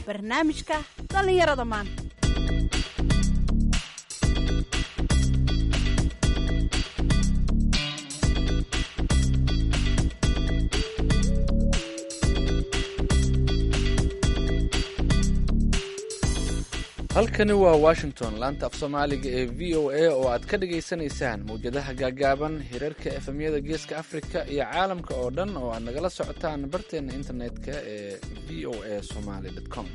barnaamijka dhallinyarada maanta halkani waa washington laanta af soomaaliga ee v o a oo aad ka dhagaysanaysaan mawjadaha gaagaaban hirarka efemyada geeska afrika iyo caalamka oo dhan oo aad nagala socotaan barteena internetka ee v o a somaly com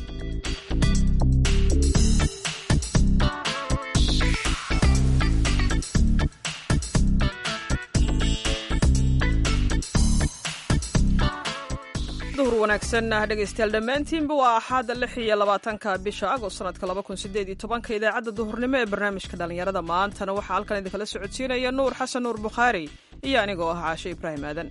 duhur wanaagsan dhegaystayaal dhammaantiinba waa axaada lix iyo labaatanka bisha agost sanadka laba kun sideed iyo tobanka idaacadda duhurnimo ee barnaamijka dhallinyarada maantana waxaa halkan idinkala socodsiinaya nuur xasan nuur bukhaari iyo anigoo ah caashe ibraahim aadan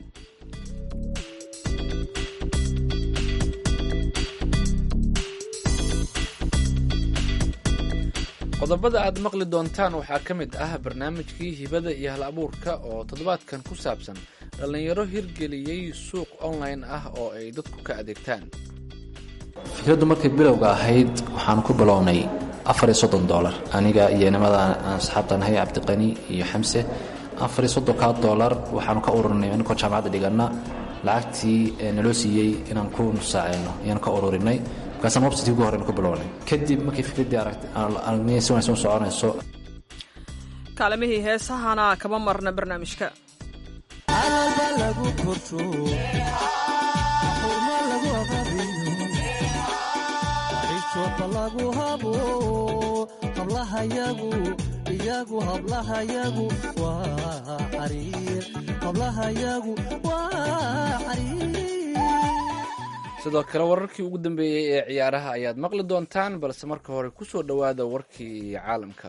qodobada aad maqli doontaan waxaa ka mid ah barnaamijkii hibada iyo hal abuurka oo toddobaadkan ku saabsan dhallinyaro hirgeliyey suuq online ah oo ay dadku ka adeegtaan fikraddu markay bilowga ahayd waxaan ku bilownay afariyo soddon dolar aniga iyo inamada aan asxaabta nahay cabdiqani iyo xamse afariyo soddonkaa dolar waxaanu ka ururinay aninkoo jaamacadda dhiganna lacagtii naloo siiyey inaan ku nusaaceyno ayaan ka ururinay markaasaan website ugu horreyn ku bilownay kadib markay fikraddii aragnay si wanaagsan u soconayso kaalimihii heesahana kama marna barnaamijka alba lagu korto xurmo lagu ababiyo xishoodba lagu habo hablahayagu iyagu hablahayagu waa xariir hablahayagu waa xariir sidoo kale wararkii ugu dambeeyey ee ciyaaraha ayaad maqli doontaan balse marka hore ku soo dhowaada warkii caalamka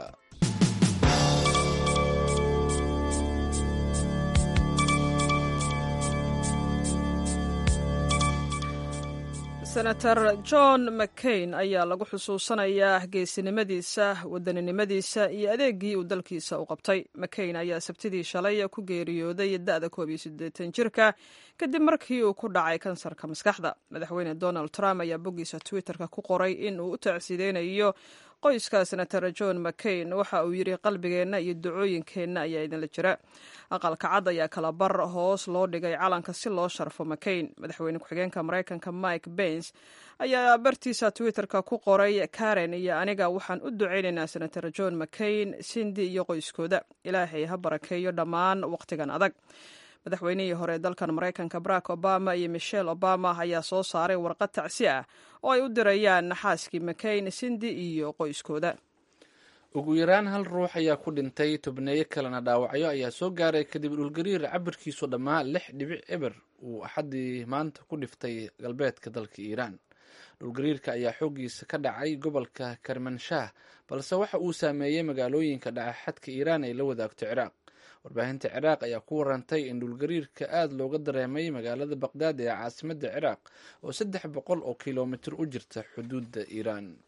senator john mccain ayaa lagu xusuusanayaa geesinimadiisa wadaninimadiisa iyo adeegii uu dalkiisa u qabtay mccain ayaa sabtidii shalay ku geeriyooday da-da koob iyo siddeetan jirka kadib markii uu ku dhacay kansarka maskaxda madaxweyne donald trump ayaa boggiisa twitterka ku qoray in uu u tacsideynayo qoyska senator john mccain waxa uu yidhi qalbigeenna iyo ducooyinkeenna ayaa idinla jira aqalka cad ayaa kala bar hoos loo dhigay calanka si loo sharfo mccain madaxweyne ku-xigeenka maraykanka mike bens ayaa bartiisa twitterka ku qoray karen iyo aniga waxaan u ducaynaynaa senator john mccain sindi iyo qoyskooda ilaahay ha barakeeyo dhammaan wakhtigan adag madaxweynihii hore dalkan maraykanka barack obama iyo michelle obama ayaa soo saaray warqad tacsi ah oo ay u dirayaan xaaskii mccain sindi iyo qoyskooda ugu yaraan hal ruux ayaa ku dhintay tobneeyo kalena dhaawacyo ayaa soo gaaray kadib dhulgariir cabirkiisu dhammaa lix dhibic eber uu axaddii maanta ku dhiftay galbeedka dalka iiraan dhulgariirka ayaa xooggiisa ka dhacay gobolka karmanshaah balse waxa uu saameeyey magaalooyinka dhacaxadka iiraan ay la wadaagto ciraaq warbaahinta ciraaq ayaa ku warantay in dhulgariirka aada looga dareemay magaalada baqdaad ee caasimadda ciraaq oo saddex boqol oo kilomitir u jirta xuduudda iiraan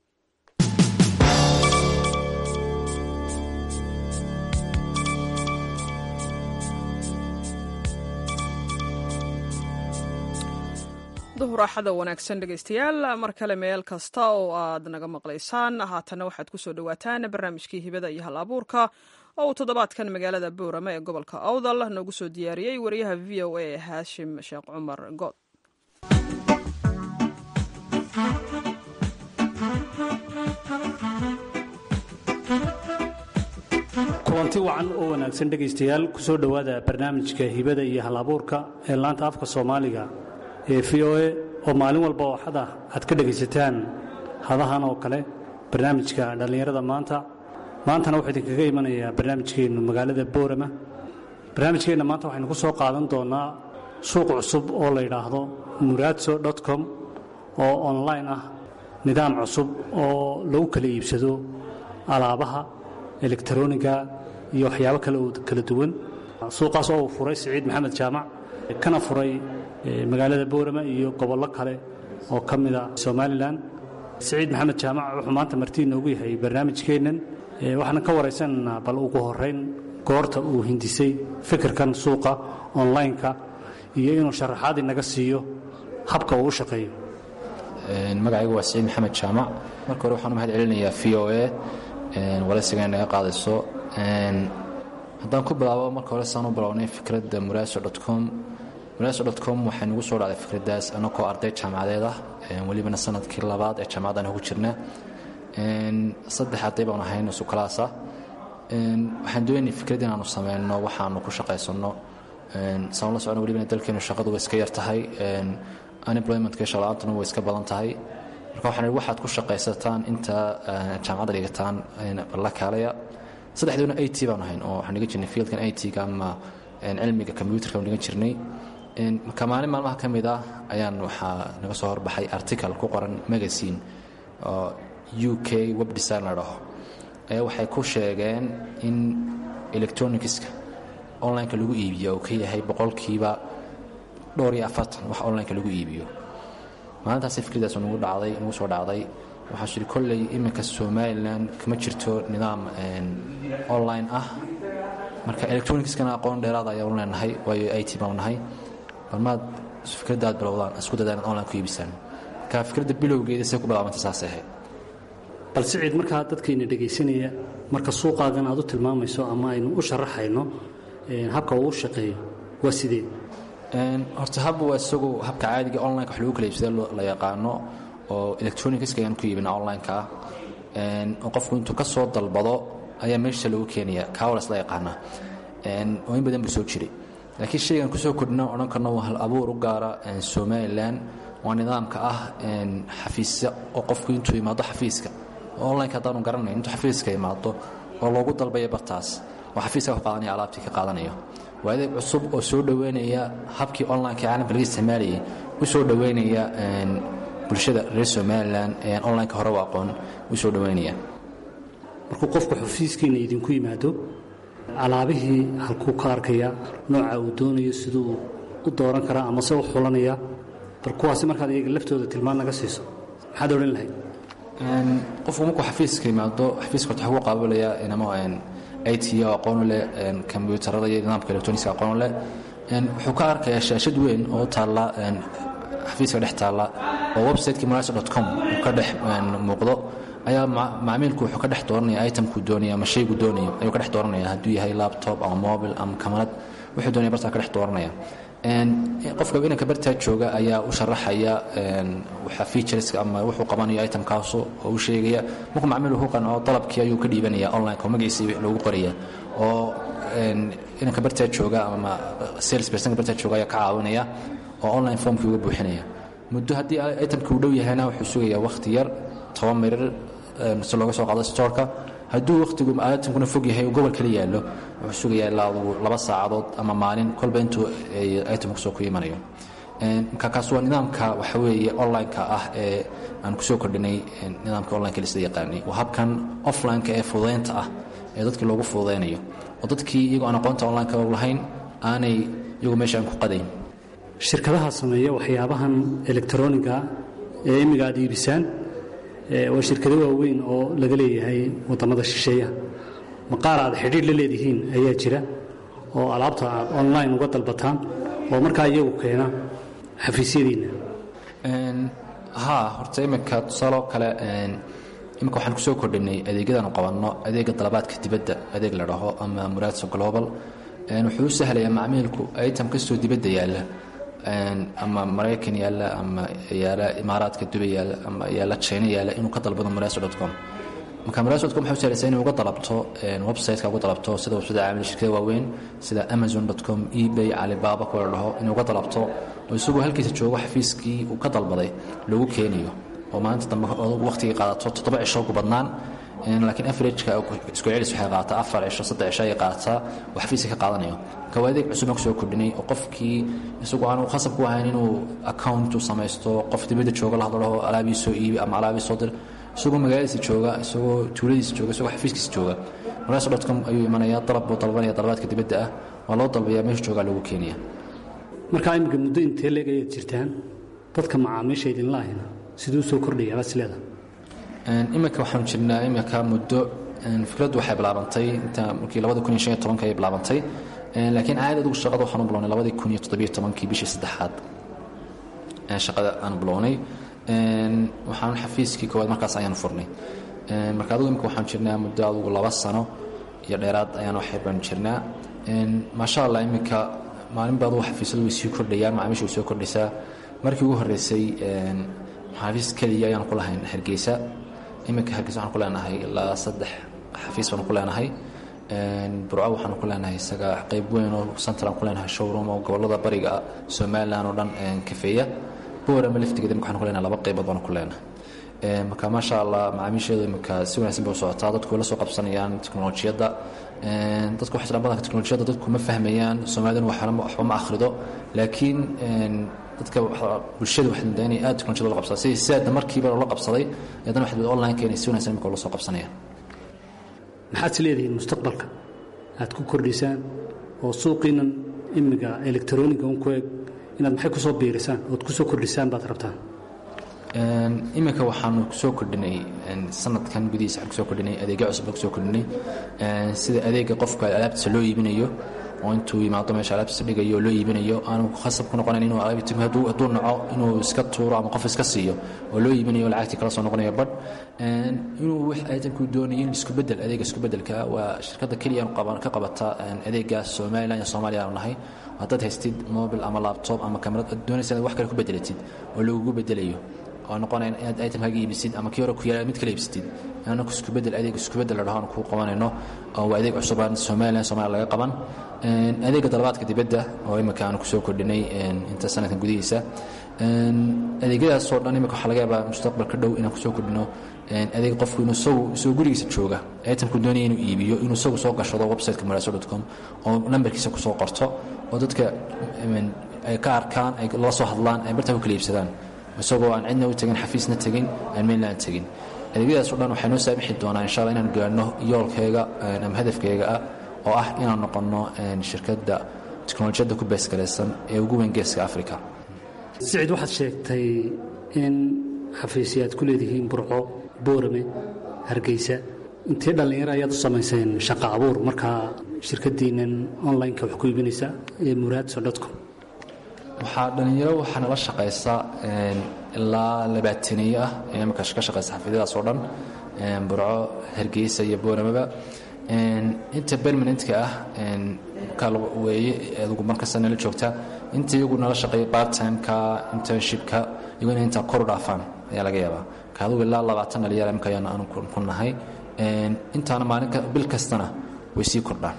duhur axada wanaagsan dhegaystayaal mar kale meel kasta oo aad naga maqlaysaan haatana waxaad kusoo dhowaataan barnaamijkii hibada iyo hal abuurka oo uu toddobaadkan magaalada boorama ee gobolka awdal noogu soo diyaariyey wariyaha v o a haashim sheekh cumar good kulanti wacan oo wanaagsan dhegaystayaal kusoo dhowaada barnaamijka hibada iyo hal abuurka ee laanta afka soomaaliga ee v o a oo maalin walba oo xad ah aad ka dhegaysataan hadahan oo kale barnaamijka dhallinyarada maanta maantana wuxuu idinkaga imanayaa barnaamijkeennu magaalada boorama barnaamijkeenna maanta waxaynu ku soo qaadan doonnaa suuq cusub oo la yidhaahdo muraadso com oo online ah nidaam cusub oo lagu kala iibsado alaabaha elektaroniga iyo waxyaabo kale oo kala duwan suuqaas oo uu furay siciid maxamed jaamac kana furay magaalada boorama iyo gobollo kale oo ka mida somalilan siciid maxamed jaamac wuxuu maanta martii noogu yahay barnaamijkeennan waxaana ka waraysanaynaa bal ugu horayn goorta uu hindisay fikirkan suuqa online-ka iyo inuu sharaxaad inaga siiyo habka uu u shaqeeyo magacaygu waa siciid maxamed jaamac marka hore waxaan u mahad celinayaa v o a waraysiga naga qaadayso haddaan ku bilaabo marka hore saan u bilownay fikradda muraaso com muraaso com waxay nagu soo dhacday fikraddaas anagoo arday jaamacadeed ah welibana sanadkii labaad ee jaamacaddan ugu jirna saddex arday baan ahayn isu kalaasa waxaan doonay fikrad inaanu sameyno waxaanu ku shaqaysanno saan la socno welibana dalkeenu shaqadu way iska yar tahay unemploymentka shaqla-aantuna way iska badan tahay marka waxaan ihi waxaad ku shaqaysataan inta jaamacadda dhigataan balla kaalaya saddexdoona a t baanu ahayn oo waxaan dhigan jirnay fieldkan a t-ga ama cilmiga combyuterka aan dhigan jirnay marka maalin maalmaha ka mid ah ayaan waxaa naga soo horbaxay article ku qoran magazine oo u k web design la dhaho ayaa waxay ku sheegeen in electronicska onlineka lagu iibiyo uu ka yahay boqolkiiba dhowr iyo afartan wax onlineka lagu iibiyo maalintaasi fikraddaas nagu dhacday nagu soo dhacday waxaa shiri kolley iminka somalilan kama jirto nidaam online ah marka electronicskana aqoon dheeraada ayaanu leenahay waayo i t baanu nahay balmaad fikraddaad bilowdaan isku dada inaad online ku iibisaan marka fikradda bilowgeeda say ku bilaabantay saasay ahayd bal siciid markaa dadkayna dhegaysanaya marka suuqaagan aad u tilmaamayso ama aynu u sharaxayno habka uu u shaqeeyo waa sidee horta habba waa isagu habka caadiga onlineka wax lagu kala iibsada la yaqaano oo electronicska ayaan ku iibina onlineka oo qofku intuu ka soo dalbado ayaa meesha lagu keenaya kawalas la yaqaana oo in badan buu soo jiray laakiin shaygan kusoo kordhina odhan karno waa hal abuur u gaara somalilan waa nidaamka ah xafiisya oo qofku intuu imaado xafiiska onlineka haddaanu garanayn intuu xafiiska imaado oo loogu dalbaya bartaas oo xafiiska wax qaadanaya alaabtii ka qaadanayo waa adeeg cusub oo soo dhoweynaya habkii onlineka caalamka laga isticmaalayay u soo dhoweynaya bulshada reer somalilan onlineka hore u aqoon u soo dhoweynaya markuu qofku xafiiskiina idinku yimaado alaabihii halkuu ka arkaya nooca uu doonayo siduu u dooran karaa ama se u xulanaya bal kuwaasi markaad iyaga laftooda tilmaan naga siiso maxaad odhan lahayd qofku markuu xafiiska yimaado xafiiska horta waxuu qaabalayaa inamo i t oo aqoonu leh kombyuutarada iyo nidaamka electronicska aqoonu leh wuxuu ka arkayaa shaashad weyn oo taalla xafiiska dhex taalla oo websiteki muraso com uu ka dhex muuqdo ayaa macmiilku wuxuu ka dhex dooranaya itemkuu doonaya ama shaygu doonayo ayuu ka dhex dooranaya hadduu yahay laptop ama mobil ama kamarad wuxuu doonaya bartaa ka dhex dooranaya qofka inanka bartaa jooga ayaa u sharaxaya waxa featureska ama wuxuu qabanayo itemkaasu oo u sheegaya markuu macmiil uu qanco dalabkii ayuu ka dhiibanaya online oo magaciisii loogu qoraya oo inanka bartaa jooga ama sales personka bartaa jooga ayaa ka caawinaya oo online formkii uga buuxinaya muddo haddii itemkii uu dhow yahayna wuxuu sugayaa wakhti yar toban mirir si looga soo qaado storeka hadduu wakhtigu itemkuna fog yahay uu gobol kala yaallo wuxuu sugayaa ilaa laba saacadood ama maalin kolba intuu itemku soo ku imanayo marka kaas waa nidaamka waxa weeye onlineka ah ee aan kusoo kordhinay nidaamka onlineka lisla yaqaanay waa habkan offlineka ee fududaynta ah ee dadkii loogu fududaynayo oo dadkii iyagoo aan aqoonta onlineka lahayn aanay iyagu meesha aan ku qadayn shirkadaha sameeya waxyaabahan elektroniga ee imiga aad iibisaan waa shirkado waaweyn oo laga leeyahay wadamada shisheeya maqaar aad xidhiir la leedihiin ayaa jira oo alaabta aad online uga dalbataan oo markaa iyagu keena xafiisyadiinna ha horta iminka tusaaloo kale iminka waxaan kusoo kordhinay adeegyadaanu qabanno adeega dalabaadka dibadda adeeg la dhaho ama muraadso global wuxuu u sahlayaa macmiilku item kastoo dibadda yaalla ama maraykan yaalla ama yaala imaaraadka dubay yaalla ama yaalla china yaalla inuu ka dalbado muraso com marka muraso com waxay u sahlaysaa inay uga dalabto websiteka uga dalabto sida website caamil shirkada waaweyn sida amazon com ebay alibaba kuwa la dhaho inay uga dalabto oo isagoo halkiisa joogo xafiiskii uu ka dalbaday lagu keenayo oo maalinta dambe waqtigii qaadato toddoba cisho ugu badnaan laakiin averageka isku celis waxay qaataa afar cisho saddex cisho ayay qaataa oo xafiiska ka qaadanayo marka waa adeeg cusub aan kusoo kordhinay oo qofkii isagu aanu khasab ku ahayn inuu account u samaysto qof dibadda jooga la hadlo alaabii soo iibi ama alaabii soo dir isagoo magaaladiisa jooga isagoo tuuladiisa jooga isagoo xafiiskiisa jooga maraso com ayuu imanayaa dalab buu dalbanaya dalabaadka dibadda ah waa loo dalbayaa meesha joogaa lagu keenaya markaa imika muddo intee leeg ayaad jirtaan dadka macaamiisha idinla ahina siduu soo kordhaya baad isleedaha iminka waxaanu jirnaa iminka muddo fikraddu waxay bilaabantay inta markii labadi kun iyo shan iyo tobanka ayay bilaabantay laakiin caadi adugu shaqada waxaanu bilownay labadii kun iyo toddobiyo tobankii bishii saddexaad shaqada aanu bilownay waxaan xafiiskii koowaad markaas ayaan furnay marka adugu imika waxaan jirnaa muddo adugu laba sano iyo dheeraad ayaan wax yar baan jirnaa maasha allah iminka maalinba adugu xafiisyadu way sii kordhayaan macaamiisha way soo kordhaysaa markii ugu horreysay xafiis keliya ayaan ku lahayn hargeysa iminka hargeysa waxaan ku leenahay ilaa saddex xafiis baan ku leenahay burco waxaan ku leenahay isaga qayb weyn oo central ku leenahay showroom oo gobolada bariga somaliland oo dhan kafeeya boorama laftigeeda imika waxaan ku leenahay laba qaybood baan ku leenahay marka maasha allah macaamiisheedu imika si wanaagsan bay u socotaa dadku way la soo qabsanayaan teknolojiyadda dadku waxay islaan badanka teknolojiyadda dadku ma fahmayaan soomaalidana waxba ma akhrido laakiin dadka bulshada waxay moodaa inay aad teknolojiyada la qabsadaan sidii sidaadna markiiba loola qabsaday haddana waxay online-ka inay si wanaagsan imika ula soo qabsanayaan maxaad is leedihiin mustaqbalka aad ku kordhisaan oo suuqiinan imiga electroniga un ku eg inaad maxay ku soo biirisaan ood ku soo kordhisaan baad rabtaan iminka waxaanu kusoo kordhinay sanadkan gudihiisa waxaan kusoo kordhinay adeegyo cusub baan kusoo kordhinay sida adeega qofka alaabtiisa loo iibinayo oo intuu yimaado meesha alaabtiisa dhigayo oo loo iibinayo aanu khasab ku noqonayn inuu alaabti hadduu hadduu naco inuu iska tuuro ama qof iska siiyo oo loo iibinayo lacagtii kala soo noqonayo badh inuu wax aadankuu doonayo in isku bedel adeega isku bedelka waa shirkadda keliya ka qabata adeegaas somaliland iyo soomaaliya aanu nahay haddaad haystid mobil ama laptop ama kamarad aad doonaysa inaad wax kale ku bedelatid oo lagugu bedelayo oo noqonayn inaad itemkaaga iibisid ama kii hore ku yaala mid kale iibsatid anaku isku bedel adeeg isku bedel la dhaho aan kuu qabanayno oo waa adeeg cusubaan somaliland somalia laga qaban adeega dalabaadka dibadda oo imika aanu kusoo kordhinay inta sanadkan gudihiisa adeegyadaasoo dhan imika waxaa laga yaabaa mustaqbalka dhow inaan kusoo kordhino adeeg qofku inuu isagu isagoo gurigiisa jooga itemku doonaya inuu iibiyo inuu isagu soo gashado websiteka maraso com oo nambarkiisa kusoo qorto oo dadka ay ka arkaan ay la soo hadlaan ay bartaa ku kala iibsadaan isagoo aan cidna u tegin xafiisna tegin aan mainland tegin adeegyadaas o dhan waxay noo saamixi doonaa insha alla inaan gaadhno yoolkayga ama hadafkayga ah oo ah inaan noqonno shirkadda teknolojiyadda ku beesgaraysan ee ugu weyn geeska africa sicid waxaad sheegtay in xafiisya aad ku leedihiin burco boorame hargeysa intee dhallinyaro ayaad u samayseen shaqa abuur markaa shirkaddiinnan online-ka wax ku iibinaysa ee muraadso dotcom waxaa dhallinyaro waxaa nala shaqaysa ilaa labaataniyo ah ee imika ka shaqaysa xafiidyadaas oo dhan burco hargeysa iyo booramaba inta permanentka ah weeye adugu markasta nala joogta inta iyagu nala shaqeeya barttimeka internshipka iyagu inay intaa koru dhaafaan ayaa laga yaabaa ka adugu ilaa labaatan dhalinyaro imika ayaan aanu ku nahay intaana maalinka bil kastana way sii kordhaan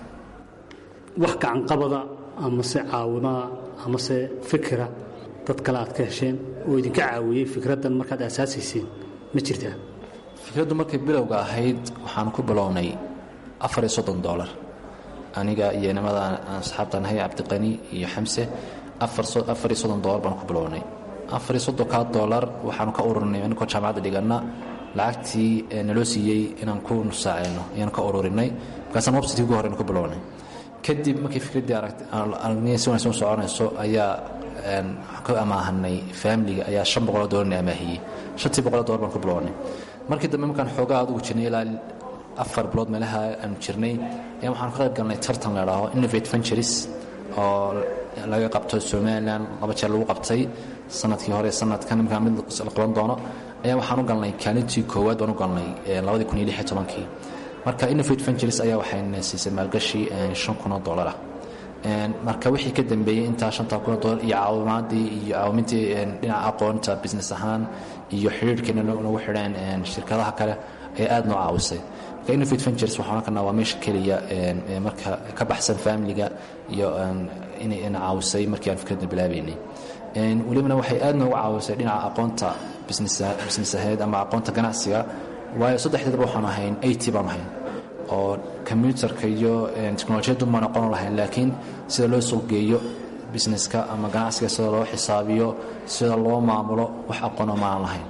wax gacanqabada amase caawimaa amase fikira dad kale aad ka hesheen oo idinka caawiyey fikraddan markaad aasaasiyseen ma jirtaa fikraddu markay bilowga ahayd waxaan ku bilownay afar iyo soddon dolar aniga iyo nimada asxaabta nahay cabdiqani iyo xamse afar iyo soddon dolar baan ku bilownay afar iyo soddonkaa dolar waxaanu ka ururinay inkoo jaamacadda dhiganna lacagtii naloo siiyey inaan ku nusaaceyno ayaanu ka ururinay markaasaan websiteki ugu horeyna ku bilownay kadib markii fikraddii aragnay si wanaagsan u soconayso ayaa ka amaahanay faamiliga ayaa shan boqoloo dolarna amaahiyey shantii boqoloo dolar baan ku bilownay markii dambe markaan xoogaa adugu jirnay ilaa afar bilood meelaha aanu jirnay ayaa waxaan ka qayb galnay tartan la dhaho innovate venturies oo laga qabto somaliland laba jeer lagu qabtay sanadkii hore sanadkan imkaa mid la qaban doono ayaa waxaan u galnay kaalintii koowaad baan u galnay labadii kun iyo lix iyo tobankii marka innovate venturies ayaa waxayna siisay maalgashi shan kun oo dollar ah marka wixii ka dambeeyey intaa shanta kun oo dollar iyo caawimaadii iyo caawimintii dhinaca aqoonta business ahaan iyo xidhiirhkeena nagu xidheen shirkadaha kale ayaa aada noo caawisay marka innovate ventures waxaan ohan karnaa waa meesha keliya marka ka baxsan familiga iyo inayna caawisay markii aan fikradna bilaabeynay welibana waxay aad noogu caawisay dhinaca aqoonta business aheed ama aqoonta ganacsiga waayo saddexdeedba waxaan ahayn it baan ahayn oo combyutarka iyo teknolojiyaddu ma noqon lahayn laakiin sida loo suuqgeeyo businesska ama ganacsiga sida loo xisaabiyo sida loo maamulo wax aqoona maan lahayn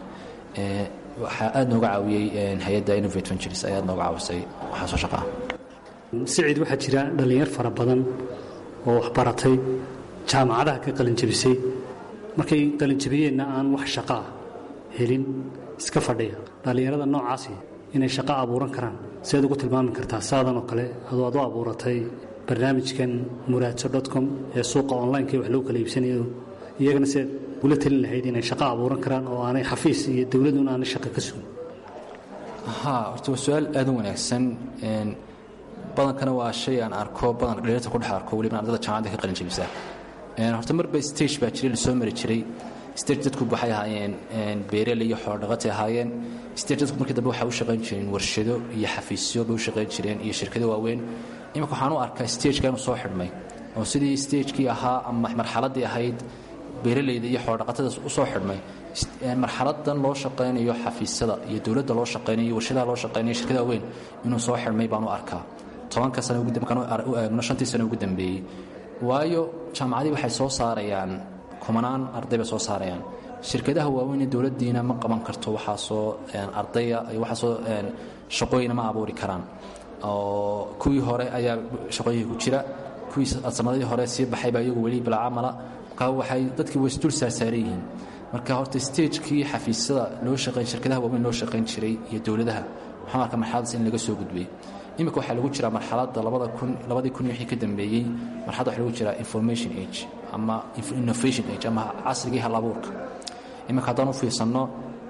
waxaa aad nooga caawiyey hay-adda innovate ventures ayaa aad nooga caawisay waxaa soo shaqaa siciid waxaa jira dhallinyar fara badan oo waxbaratay jaamacadaha ka qalinjabisay markay qalinjabiyeenna aan wax shaqaa helin iska fadhiya dhallinyarada noocaasi inay shaqo abuuran karaan siaad ugu tilmaami kartaa saadan oo kale adoo ad u abuuratay barnaamijkan muraadso dotcom ee suuqa onlineka wax lagu kala iibsanayo iyagana sidaad ula talin lahayd inay shaqo abuuran karaan oo aanay xafiis iyo dowladuna aanay shaqo ka sugin ha horta waa su-aal aad u wanaagsan badankana waa shay aan arko badan dhaliirta ku dhex arko weliba ardada jaamacadda ka qalin jebisa horta marba stage baa jiray lasoo mari jiray stage dadku waxay ahaayeen beerele iyo xoolodhaqatay ahaayeen stage dadku markii dambe waxay u shaqayn jireen warshado iyo xafiisyo bay u shaqayn jireen iyo shirkado waaweyn iminka waxaan u arkaa stageka inuu soo xidhmay oo sidii stagekii ahaa ama marxaladdii ahayd beeraleyda iyo xoolodhaqatada u soo xidhmay marxaladan loo shaqaynayo xafiisyada iyo dowladda loo shaqaynayo iyo warshadaha loo shaqaynayo shirkadaha weyn inuu soo xidhmay baan u arkaa tobanka sano markaan u eegno shantii sano ugu dambeeyey waayo jaamacadii waxay soo saarayaan kumanaan arday bay soo saarayaan shirkadaha waaweyn ee dowladdiina ma qaban karto waxaasoo ardaya waxaasoo shaqooyina ma abuuri karaan oo kuwii hore ayaa shaqooyinka ku jira kuwii sanadadii hore sii baxay baa iyagu weli bilcamala marka waxay dadkii way isdul saarsaaran yihiin marka horta stagekii xafiisyada loo shaqayn shirkadaha waaweyn loo shaqayn jiray iyo dowladaha waxaan arkaa marxaladaas in laga soo gudbay iminka waxaa lagu jiraa marxaladda labadii kun wixii ka dambeeyey marxalada waxaa lagu jiraa information age ama innovation age ama casrigii halabuurka iminka haddaan u fiirsanno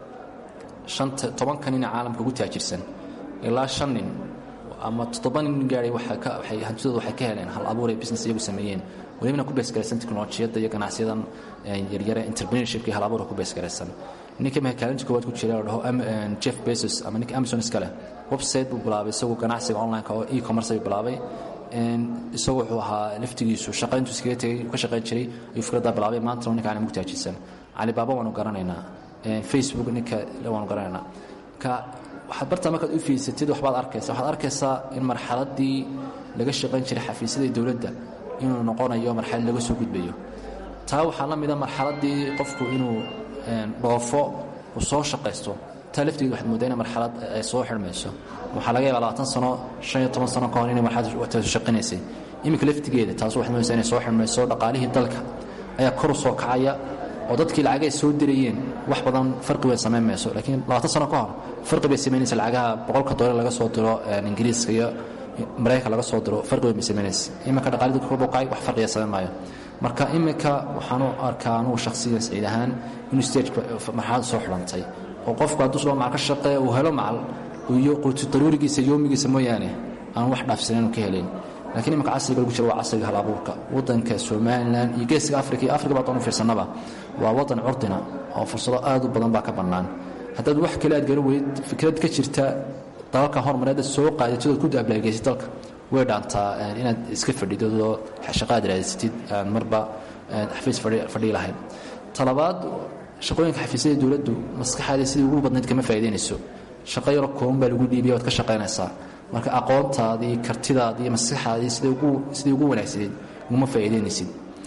shanta tobanka nin ee caalamka ugu taajirsan ilaa shan nin ama toddoba nin gaaray hantidooda waxay ka heleen hal abuur ee business iyagu sameeyeen welibana ku beesgaraysan teknolojiyadda iyo ganacsiyadan yaryare entrepreneurshipka iyo hal abuurka ku beesgaraysan ninka mahakaalinta koowaad ku jira la dhaho jeff bezos ama ninka amazon iska leh website buu bilaabay isagoo ganacsiga online-ka oo e-commerce ayuu bilaabay isagoo wuxuu ahaa laftigiisu shaqayntu iskaga tegay ka shaqayn jiray ayuu fikraddaa bilaabay maantana ninka aan mugtaajisan calibaaba waanu garanaynaa facebook ninka waanu garanaynaa ka waxaad bartaa markaad u fiirsatid waxbaad arkaysaa waxaad arkaysaa in marxaladdii laga shaqayn jiray xafiisyada dowladda inuu noqonayo marxalad laga soo gudbayo taa waxaa la mida marxaladdii qofku inuu dhoofo uu soo shaqaysto taa laftigeed waxaad moodaa ina marxalad ay soo xidhmayso waxaa laga yaabaa labaatan sano shan iyo toban sano ka hor inay marxalad shaqinaysay iminka laftigeeda taas waxaad moodaysaa inay soo xidhmayso dhaqaalihii dalka ayaa kor u soo kacaya oo dadkii lacagay soo dirayeen wax badan farqi weyn samayn mayso laakiin labaatan sano ka hor farqi bay samaynaysa lacagaha boqolka doolar laga soo diro ingiriiska iyo maraykanka laga soo diro farqi weyn bay samaynaysa iminka dhaqaalii dadka kor u kacay wax farqiya samayn maayo marka iminka waxaan u arkaa anugu shakhsiyan saciid ahaan inuu stage marxalad soo xidhantay oo qofku hadduu soo macal ka shaqeeya uu helo macal iyo quutu daruurigiisa yoomigiisa mooyaane aan wax dhaafsanayn ka helayn lakiin imanka casriga lagu jiro waa casriga hal abuurka waddanka somalilan iyo geeska afrika iyo afrika baadaan u fiirsanaba waa waddan curdina oo fursado aad u badan baa ka bannaan haddaad wax kale aad garan weyd fikrad ka jirta dalalka hormareedda soo qaadatidood ku daablageysid dalka way dhaantaa inaad iska fadhidodoo shaqo aad raadisatid aan marba xafiis fadhii lahayn talabaad shaqooyinka xafiisyada dowladdu maskaxaadii sidii ugu badnayd kama faa'idaynayso shaqo yaro kooban baa lagu dhiibaya waad ka shaqaynaysaa marka aqoontaadii kartidaadii maskaxaadii sidii ugu wanaagsaneed uguma faa'iidaynaysid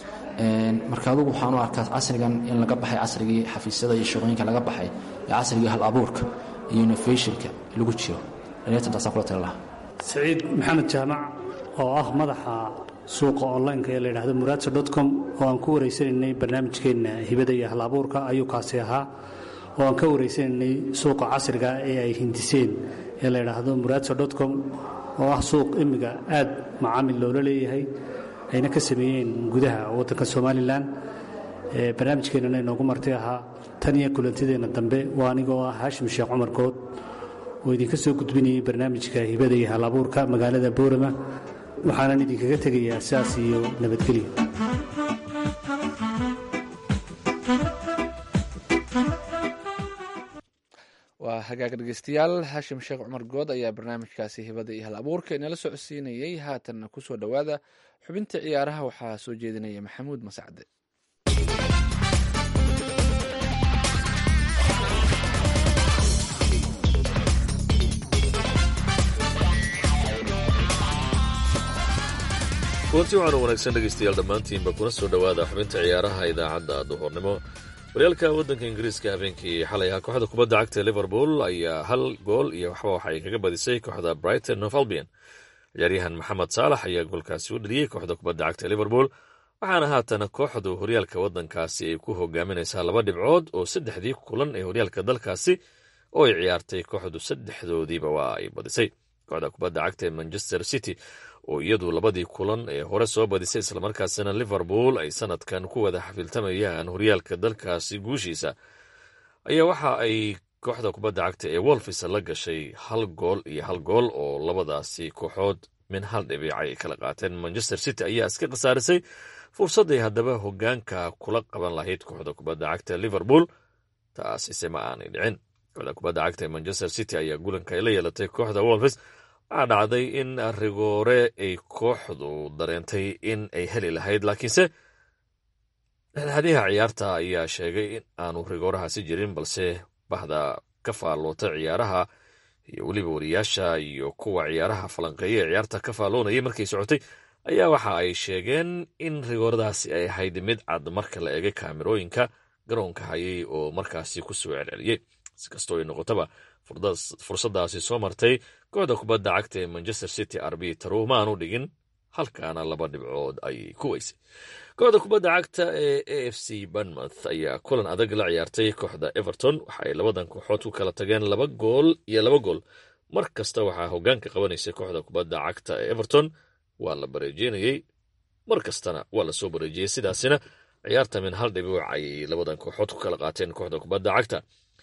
marka adugu waxaan u arkaa casrigan in laga baxay casrigii xafiisyada iyo shaqooyinka laga baxay ee casrigii hal abuurka iyo innovationka lagu jiro dhalinyartan taasaan kula tali lahaa saciid maxamed jaamac oo ah madaxa suuqa online-ka ee la yidhaahdo muraadsa dot com oo aan ku wareysanaynay barnaamijkeenna hibada iyo hal abuurka ayuu kaasi ahaa oo aan ka wareysanaynay suuqa casriga ee ay hindiseen ee la yidhaahdo muraadsa dot com oo ah suuq imiga aad macaamil loola leeyahay ayna ka sameeyeen gudaha waddanka somalilan barnaamijkeennana inoogu marti ahaa tan iyo kulantideenna dambe waa anigoo ah haashim sheekh cumar good oo idinka soo gudbinayay barnaamijka hibada iyo hal abuurka magaalada boorama waxaanan idinkaga tegayaa sidaas iyo nabadgelyo waa hagaag dhegeystayaal haashim sheekh cumar good ayaa barnaamijkaasi hibada iyo hal abuurka inala socodsiinayey haatanna kusoo dhowaada xubinta ciyaaraha waxaa soo jeedinaya maxamuud masacde kulanti waxaanu wanaagsan dhegaystayaal dhammaantiinba kuna soo dhowaada xubinta ciyaaraha idaacadda duhurnimo horyaalka waddanka ingiriiska habeenkii xalay ahaa kooxda kubadda cagta liverpool ayaa hal gool iyo waxba waxa ay kaga badisay kooxda brighton of albion ciyaaryahan maxamed saalax ayaa goolkaasi u dhaliyey kooxda kubadda cagta liverpool waxaana haatana kooxdu horyaalka waddankaasi ay ku hogaaminaysaa laba dhibcood oo saddexdii kulan ee horyaalka dalkaasi oo ay ciyaartay kooxdu saddexdoodiiba waa ay badisay kooxda kubadda cagta ee manchester city oo iyadu labadii kulan ee hore soo badisay islamarkaasina liverpool ay sanadkan ku wada xafiltamayaan horyaalka dalkaasi guushiisa ayaa waxa ay kooxda kubadda cagta ee wolfis la gashay hal gool iyo hal gool oo labadaasi kooxood min hal dhibic ay kala qaateen manchester city ayaa iska khasaarisay fursadday haddaba hogaanka kula qaban lahayd kooxda kubadda cagta liverpool taasise ma aanay dhicin kooxda kubadda cagta ee manchester city ayaa gulanka ay la yeelatay kooxda wolfis waxaa dhacday in rigoore ay kooxdu dareentay in ay heli lahayd laakiinse dhexdhexaadiyaha ciyaarta ayaa sheegay in aanu rigoorahaasi jirin balse bahda ka faalloota ciyaaraha iyo weliba wariyaasha iyo kuwa ciyaaraha falanqeeya ee ciyaarta ka faalloonayay markay socotay ayaa waxa ay sheegeen in rigooradaasi ay ahayd mid cad marka la eegay kaamirooyinka garoonka hayay oo markaasi ku soo celceliyey si kastoo ay noqotaba fursadaasi soo martay kooxda kubadda cagta ee manchester city arbitaro maanu dhigin halkaana laba dhibcood ayay ku weysay kooxda kubadda cagta ee a f c banmouth ayaa kulan adag la ciyaartay kooxda everton waxa ay labadan kooxood ku kala tageen laba gool iyo laba gool mar kasta waxaa hogaanka qabanaysay kooxda kubadda cagta ee everton waa la bareejeynayey mar kastana waa lasoo bareejiyey sidaasina ciyaarta min hal dhibic ayay labadan kooxood ku kala qaateen kooxda kubadda cagta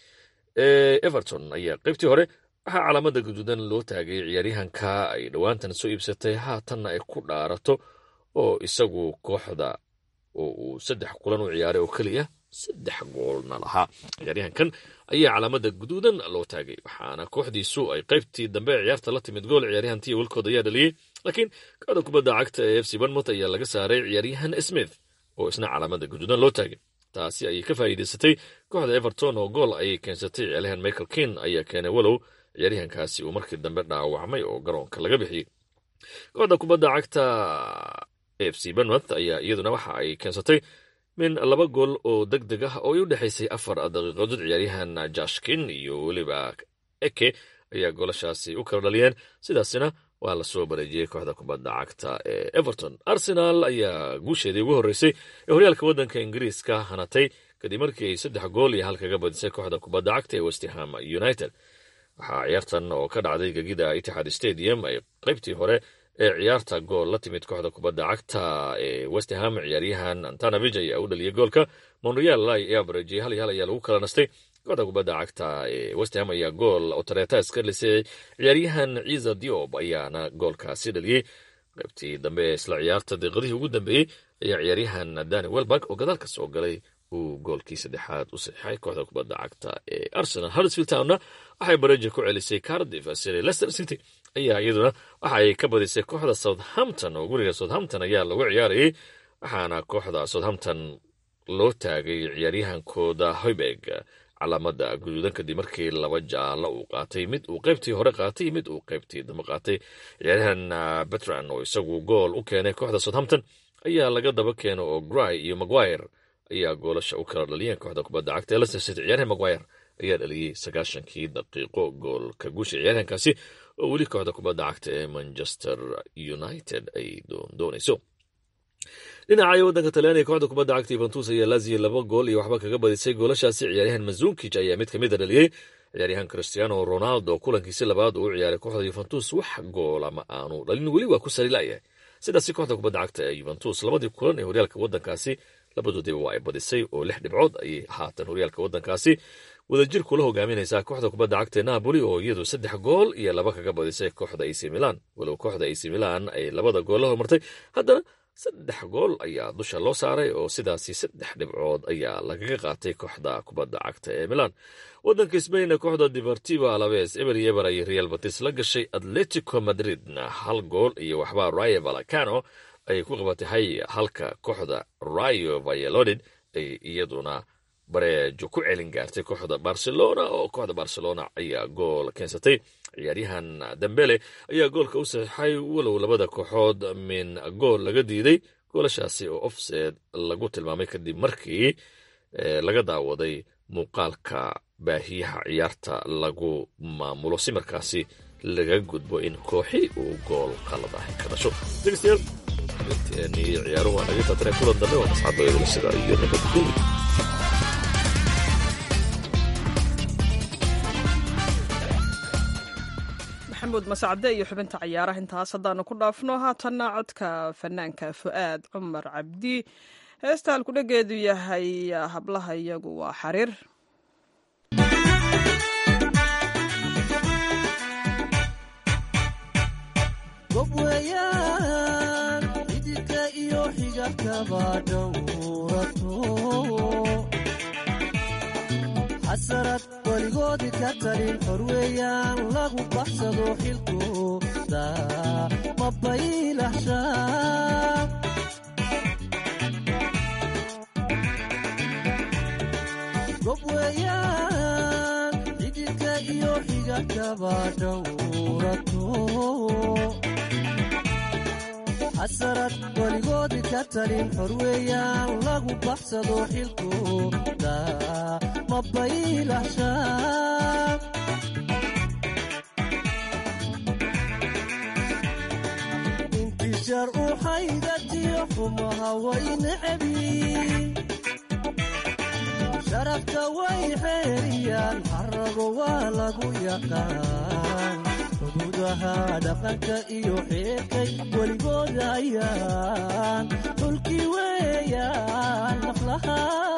ee everton ayaa qaybtii hore waxaa calaamada guduudan loo taagay ciyaaryahanka ay dhowaantan soo iibsatay haatanna ay ku dhaarato oo isagu kooxda oo uu saddex kulan u ciyaaray oo keliya saddex goolna lahaa ciyaaryahankan ayaa calaamada guduudan loo taagay waxaana kooxdiisu ay qaybtii dambe ee ciyaarta la timid gool ciyaaryahantii wilkood ayaa dhaliyey laakiin kooxda kubadda cagta ee f c banmouth ayaa laga saaray ciyaaryahan smith oo isna calaamada guduudan loo taagay taasi ayay ka faa'iidaysatay kooxda everton oo gool ayay keensatay ciyaaryahan michael kin ayaa keenay walow ciyaaryahankaasi uu markii dambe dhaawacmay oo garoonka laga bixiyey kooxda kubadda cagta f c banmouth ayaa iyaduna waxa ay keensatay min laba gool oo deg deg ah oo ay u dhexaysay afar daqiiqadood ciyaaryahan jashkin iyo weliba eke ayaa goolashaasi u kala dhaliyeen sidaasina waa lasoo bareejiyey kooxda kubadda cagta ee everton arsenal ayaa guusheedii ugu horreysay ee horyaalka waddanka ingiriiska hanatay kadib markii ay saddex gool iyo hal kaga badisay kooxda kubadda cagta ee westham united waxaa ciyaartan oo ka dhacday gegida itixaad stadium ay qaybtii hore ee ciyaarta gool la timid kooxda kubadda cagta ee westham ciyaaryahan antanavij ayaa u dhaliyay goolka monreal ayaa bareejiyey hal iyo hal ayaa lagu kala nastay kooxda kubadda cagta ee westham ayaa gool otaretas ka lisay ciyaaryahan ciisa diob ayaana goolkaasi dhaliyey qaybtii dambe ee isla ciyaarta daqiiqadihii ugu dambeeyey ayaa ciyaaryahan dani welberg oo gadaalka soo galay uu goolkii saddexaad u saxiixay kooxda kubadda cagta ee arsenal harrisfield townna waxay bareeji ku celisay cardiff sire leicester city ayaa iyaduna waxa ay ka badisay kooxda southampton oo guriga southampton ayaa lagu ciyaarayay waxaana kooxda southampton loo taagay ciyaaryahankooda hoybeg calaamada guduudan kadib markii laba jaalo uu qaatay mid uu qaybtii hore qaatay mid uu qaybtii dambe qaatay ciyaaryahan betran oo isagu gool u keenay kooxda southampton ayaa laga daba keeno oo gry iyo maguire ayaa goolasha u kala dhaliyeen kooxda kubadda cagta leicester city ciyaaryahan maguire ayaa dhaliyey sagaashankii daqiiqo goolka guusha ciyaaryahankaasi oo weli kooxda kubadda cagta ee manchester united ay doondoonayso dhinaca waddanka talyaaniga kooxda kubadda cagta yuventus ayaa laziya laba gool iyo waxba kaga badisay goolashaasi ciyaaryahan mazunkic ayaa mid kamid a dhaliyey ciyaaryahan cristiano ronaldo kulankiisi labaad uu u ciyaaray kooxda yuventus wax goola ma aanu dhalin weli waa ku sarilayahay sidaasi kooxda kubadda cagta ee yuventus labadii kulan ee horyaalka waddankaasi labadoodiba waa ay badisay oo lix dhibcood ayay haatan horyaalka waddankaasi wadajir kula hogaaminaysaa kooxda kubadda cagta ee napoli oo iyadu saddex gool iyo laba kaga badisay kooxda ac milan walow kooxda ac milan ay labada gool la hormartay haddana saddex gool ayaa dusha loo saaray oo sidaasi saddex dhibcood ayaa lagaga qaatay kooxda kubadda cagta ee milan waddanka sbain kooxda deportivo alaves eber iyo eber ayay real batis la gashay atletico madridna hal gool iyo waxbaa rayo valacano ay ku qabatay hay halka kooxda rayo valladolid ay iyaduna bareejo ku celin gaartay kooxda barcelona oo kooxda barcelona ayaa gool keensatay ciyaaryahan dambele ayaa goolka u saxiixay walow labada kooxood min gool laga diiday goolashaasi oo offset lagu tilmaamay kadib markii laga daawaday muuqaalka baahiyaha ciyaarta lagu maamulo si markaasi laga gudbo in kooxi uu gool qalad ah ka dhasho dhegeystayaal ni ciyaaruhu waa naga taatane kulan dambe waa masxadoyadula sida iyo nabadgelyo maxamuud masacde iyo xubinta cayaaraha intaas haddaanu ku dhaafno haatanna codka fanaanka fu'aad cumar cabdi heesta halkudhegeedu yahay hablaha iyagu waa xariir gob weeyaan xididka iyo xigabkaba dhowrato xasarad weligoodi ka talin xor weeyaan lagu baxsado xilkooda ma baylahshaa gob weeyaan xididka iyo xigabkaba dhowrato xasarad weligoodi ka talin xor weeyaan lagu baxsado xilkooda ma baylahshaa intishaar u xaydatiyo xumaha way necabi sharafta way xeeriyaan xarago waa lagu yaqaan xuduudaha dhaqanka iyo xeerkay weligood hayaan dhulkii weeyaan naflaha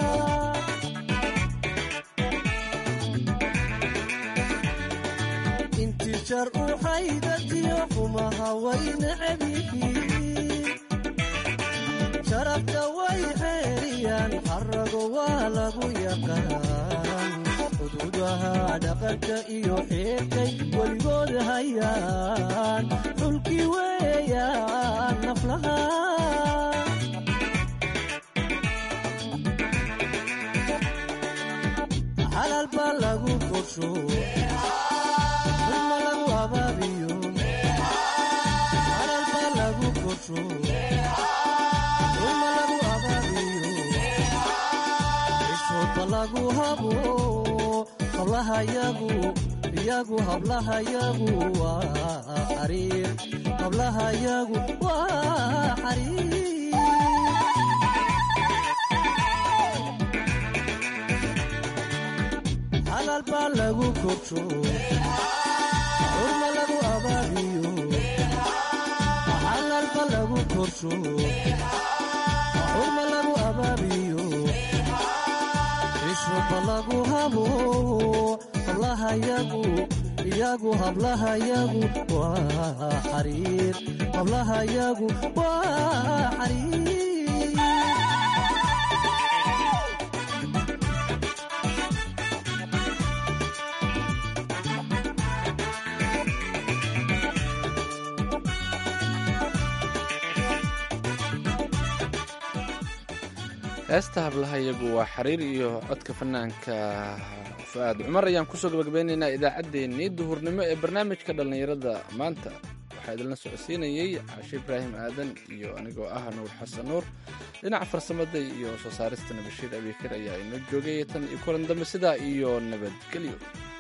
intishaar u xaydatiyo xumaha way necabihiin sharafta way xeeriyaan xarago waa lagu yaqaan xuduudaha dhaqanka iyo xeerkay weligood hayaan dhulkii weeyaan naflaha xalaal baa lagu korsho dhulma lagu abaabiyo xalaal baa lagu korsho dhulma lagu abaabiyo cishoodba lagu habo hablaha yagu iyagu hablaha yagu waa xariir hablaha yagu waa xariir xalaal baa lagu korsho xurma lagu abaabiyo xalaal baa lagu korsho xurma lagu abaabiyo cishroba lagu habo hablaha yagu iyagu hablaha yagu waa xariir hablaha yagu waa xariir heesta hablaha iyagu waa xariir iyo codka fanaanka fu'aad cumar ayaan kusoo gabagabeynaynaa idaacaddeenii duhurnimo ee barnaamijka dhallinyarada maanta waxaa idinla socodsiinayey cashe ibraahim aadan iyo anigoo ah nuur xasan nuur dhinaca farsamada iyo soo saaristana bashiir abiikir ayaa inoo joogay tan iyo kulan dambe sidaa iyo nabadgelyo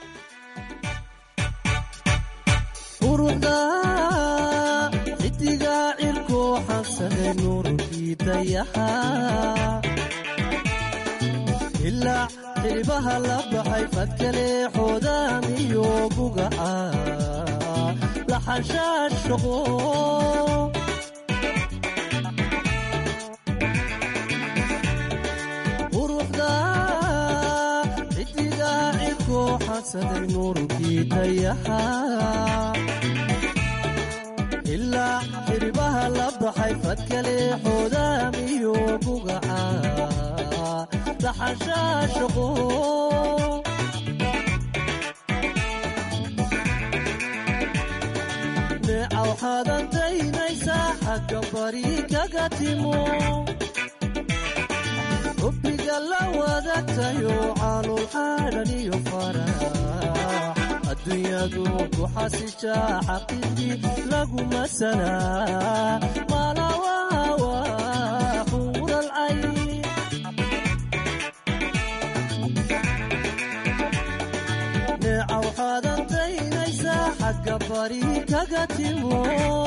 quruxda xidiga cirko xansane nuurkii dayaxa ilaa xilibaha la baxay fadkale xoodaamiyo bugaca laxashaashaqo quruxda xidiga cirko xansane nuurkii dayaxa ilaa xiribaha la baxay fadkale xoodaamiyo bugaca laxashaashaqo neeca waxaadan daynaysaa xagga bari kaga timo hubbiga la wadaagtayo caalul xaadhan iyo farax adduunyadu ku xasishaa xaqiiqdii laguma sanaa malawaawa xuuralcay neeca waxaadan daynaysaa xagga bari kaga timo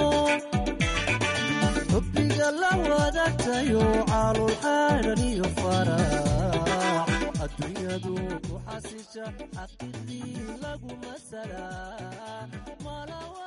hubbiga la wadaagtayo caalul xaadhan iyo farax dunyadu ku xasisha xaqiiqdii lagu masalaa malawa